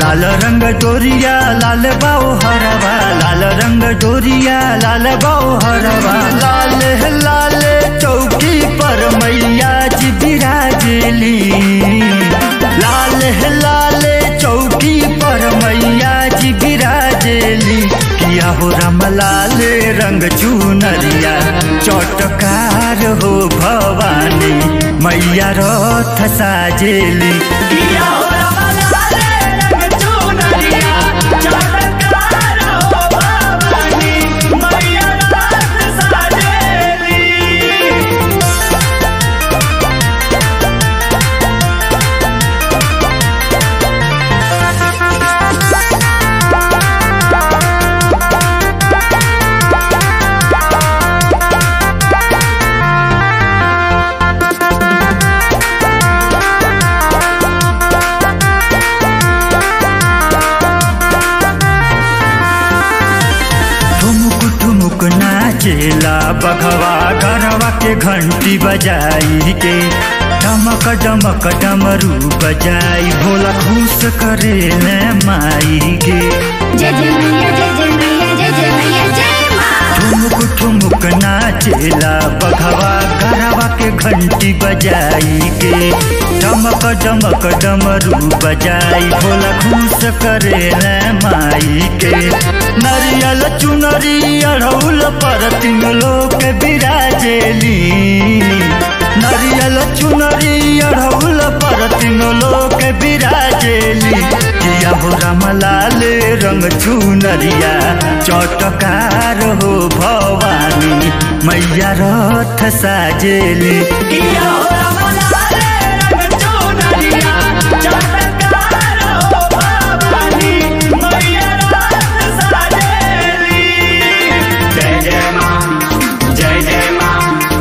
लाल रंग डोरिया लाल बाऊ हरवा लाल रंग डोरिया लाल बाऊ हरवा लाल लाल चौकी पर मैया जी विराजली लाल लाल चौकी पर मैया जी विराजली किया हो राम लाल रंग चुनरिया चटकार हो भवानी मैया रथ साजेली किया हो रमलाले रंग चुनरिया चटकार हो भवानी मैया रात साजेली ठुमुक ठुमुक नाचेला बघवा गरवा के घंटी बजाई के डमक डमक डमरू बजाई भोला खुश करे ले माई के जय जय मैया जय जय मैया जय जय मैया जय माँ ठुमुक ठुमुक नाचेला बघवा गरवा के घंटी बजाई के डमक डमक डमरू बजाई भोला खुश करे ले माई के नरियल चुनरी अढ़ौल पर तीन लोग बिराजेली नरियल चुनरी अढ़ौल पर तीन लोग बिराजेली किया हो रामलाल रंग चुनरिया चटकार हो भवानी मैया रथ साजेली किया हो रमलाले रंग चुनरिया चटकार हो भवानी मैया रात साजेली जय जय माँ जय जय माँ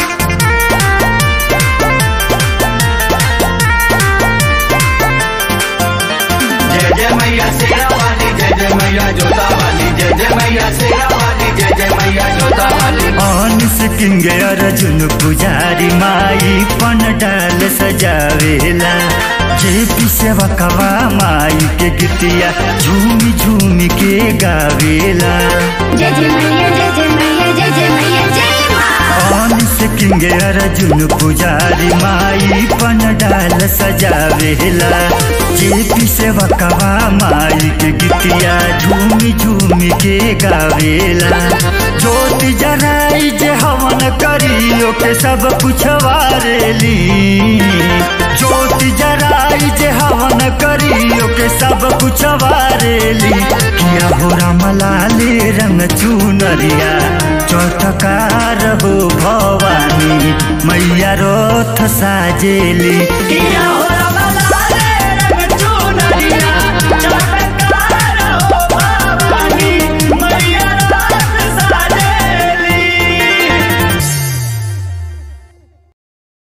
जय जय मैया शेरा वाली जय जय मैया जोता वाली जय जय मैया शेरा वाली जय जय मैया जोता वाली अनिस किंगे अर्जुन पुजारी माई पन डाल सजावेला जे पी सेवा कवा माई के गीतिया झूमी झूमी के गावेला जय जय मैया जय जय मैया जय जय मैया जय माँ अनिस किंगे अर्जुन पुजारी माई पन डाल सजावेला जे पी सेवा कवा माई के गीतिया झूमी झूमी के गावेला ज्योति जराई जे हवन करियो के सब कुछ वारेली ज्योति जराई जे हवन करियो के सब कुछ वारेली किया हो रामलाले रंग चुनरिया चौटकार हो भवानी मैया रथ साजेली किया हो